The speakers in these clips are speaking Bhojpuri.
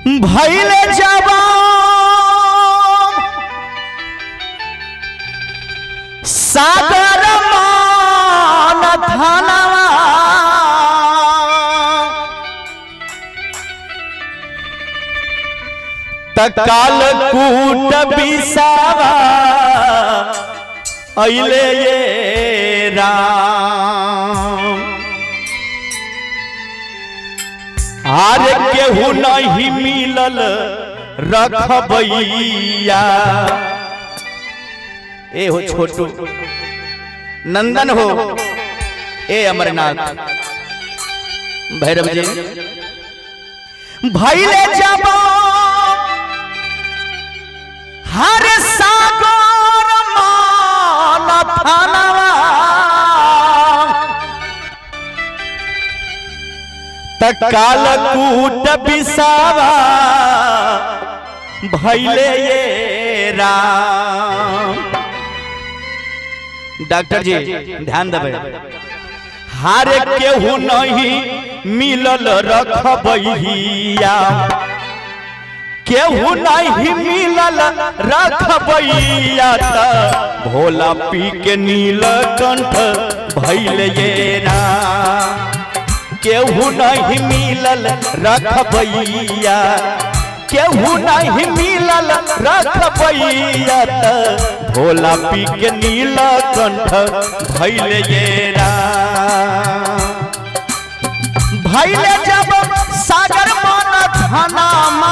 भैले जवान सागर मान धनवा तकाल कूट बिसावा अइले ये राम आर केहू नहीं मिलल रखबैया ए हो छोटू नंदन हो ए अमरनाथ भैरव जी भैले जब हर सागर मान थानवा तकाल कूट बिसावा भैले ये राम डॉक्टर जी ध्यान देवे हार केहू नहीं मिलल रखबैया केहू नहीं मिलल रखबैया त भोला पी के नीलकंठ भैल ये राम केहू नहीं मिलल रखबैया केहू नहीं मिलल रखबैया त भोला पी के नीलकंठ भैल ये राम भैले जब सागर मन धनामा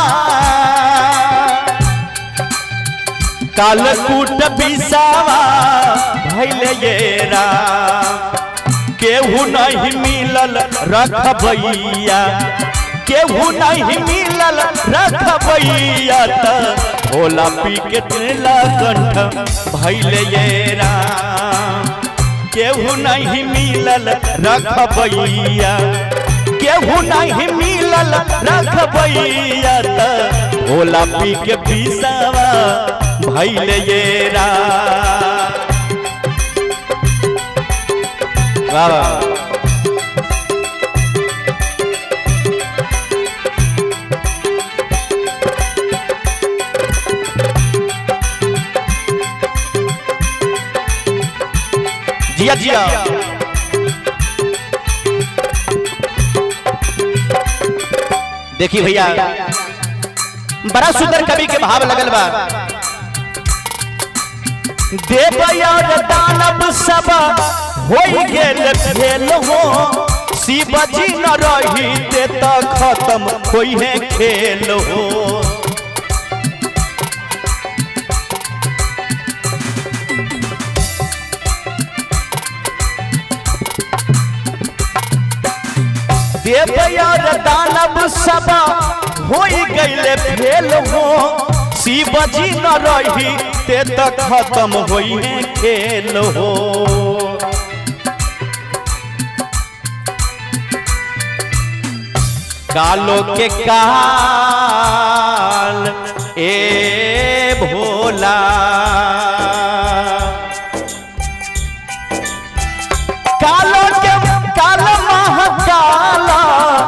कालकूट बिसावा भैले ये राम केहू नहीं मिलल रखबैया केहू नहीं मिलल रखबैया त भोला पी के नीलकंठ भैले ये राम केहू नहीं मिलल रखबैया केहू नहीं मिलल रखबैया त भोला पी के पीसावा भैले ये राम वाह वाह। जिया जिया देखी भैया बड़ा सुंदर कवि के भाव लगल बा देव और दानव सब हो गेल खेल हो शिव जी न रही ते त खत्म होई है खेल हो देव और दानव सब हो गईले फेल हो शिव जी न रही ते त खत्म होई है खेल हो कालो के काल ए भोला कालो के काल महाकाला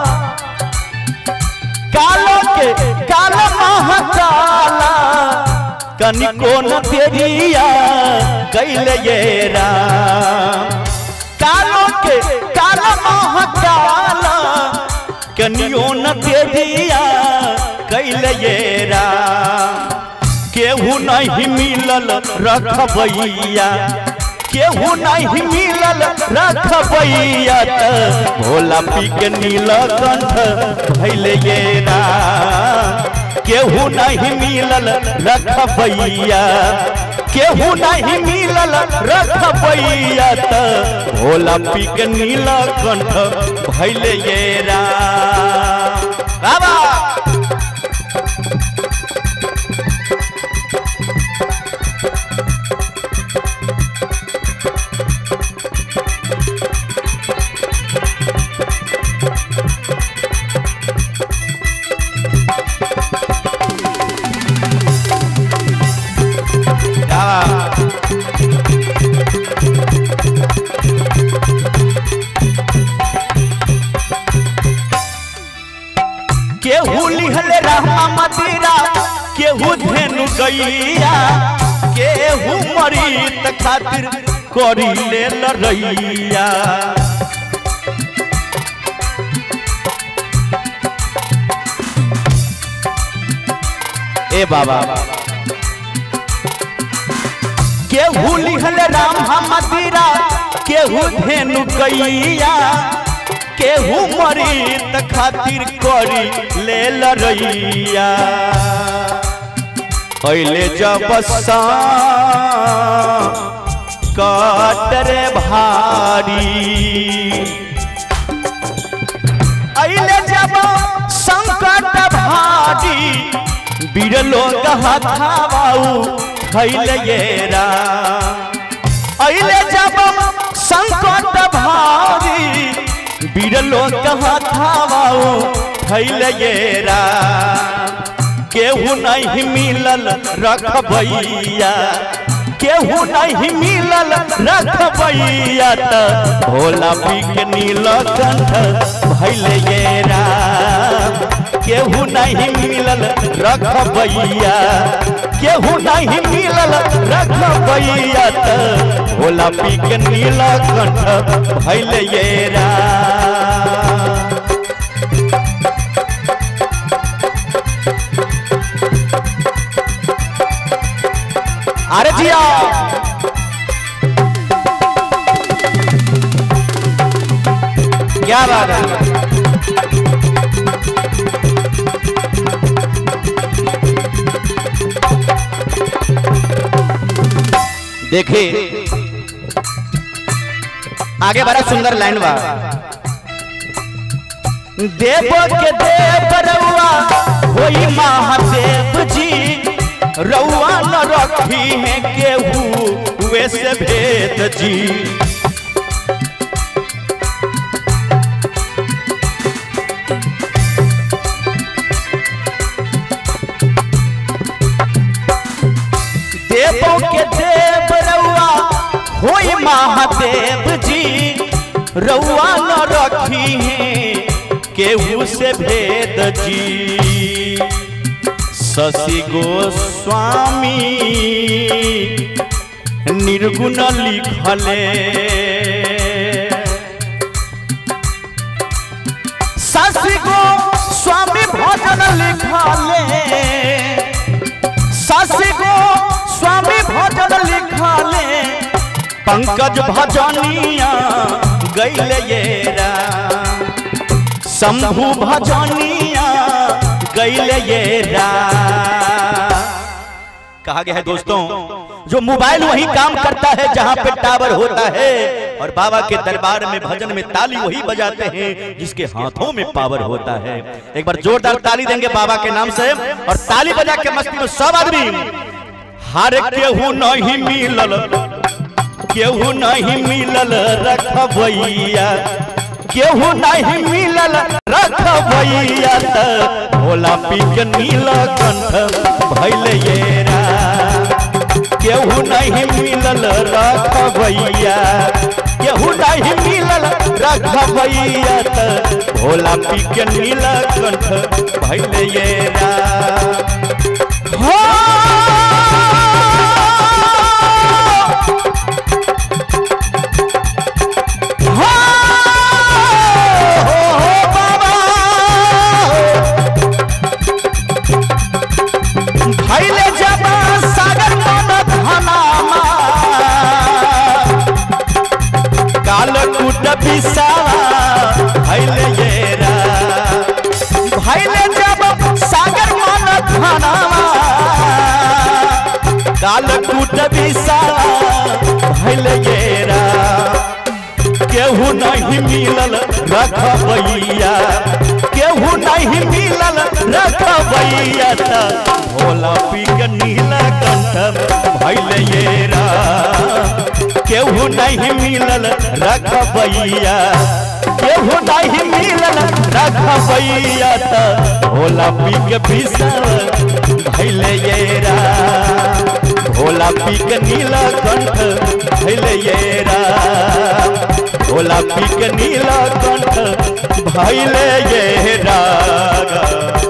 कालो के काल महाकाला कनिको न तेरिया कैले ये राम कालो के काल महाकाला कनियो न तेरिया कैले ये राम केहू नहीं मिलल रखबैया केहू नहीं मिलल रखबैया त भोला पी के नीलकंठ भैले ये राम केहू नहीं मिलल रखबैया केहू नहीं मिलल रखबैया त भोला पी के नीलकंठ भैले ये राम बाबा केहू गैया केहू मरी त खातिर करी ले लड़ैया ए बाबा केहू लिखल राम हमदीरा केहू धेनु कैया केहू मरी त खातिर करी ले लड़ैया अइले जब कटरे भारी अइले जब संकट भारी बिरलो हथावाऊ खैले येरा अइले जब संकट भारी बिरलो हथावाऊ खैले येरा केहू नहीं मिलल रखबैया केहू नहीं मिलल रखबैया त भोला पी के नीलकंठ भैले येरा केहू नहीं मिलल रखबैया केहू नहीं मिलल रखबैया त भोला पी के नीलकंठ भैले येरा अरे जिया क्या बात है देखिए आगे बड़ा सुंदर लाइन बा देव के देव रउआ होई महादेव जी रउआ न रखी है केहू वैसे भेद जी देवों के देव रउआ होई महादेव जी रउआ न रखी है केहू से भेद जी शशि गोस्वामी निर्गुण लिखले शशि गोस्वामी भजन लिखले शशि गोस्वामी भजन लिखले पंकज भजनिया गैले येरा शंभु भजनिया गैले येरा कहा गया है दोस्तों जो मोबाइल वही काम करता है जहां पे टावर होता है और बाबा के दरबार में भजन में ताली वही बजाते हैं जिसके हाथों में पावर होता है एक बार जोरदार ताली देंगे बाबा के नाम से और ताली बजा के मस्ती में सब आदमी हर केहू नहीं मिलल केहू नहीं मिलल रखबैया केहू नहीं मिलल रखबैया त भोला पी के नीलकंठ भैल येरा केहू नहीं मिलल रखबैया केहू नहीं मिलल रखबैया त भोला पी के नीलकंठ भैल येरा हो भैले जब सागर मन धनामा काल कुट बिसा भैले येरा भैले जब सागर मन धनामा काल कुट बिसा भैले येरा केहू नहीं मिलल रखबैया केहू नहीं मिलल रखबैया त भोला पी के नीलकंठ भैल येरा केहू नहीं मिलल रखबैया केहू नहीं मिलल रखबैया त भोला पी के भीषण भैल येरा भोला पी के नीलकंठ भैल येरा भोला पी के नीलकंठ भैल येरा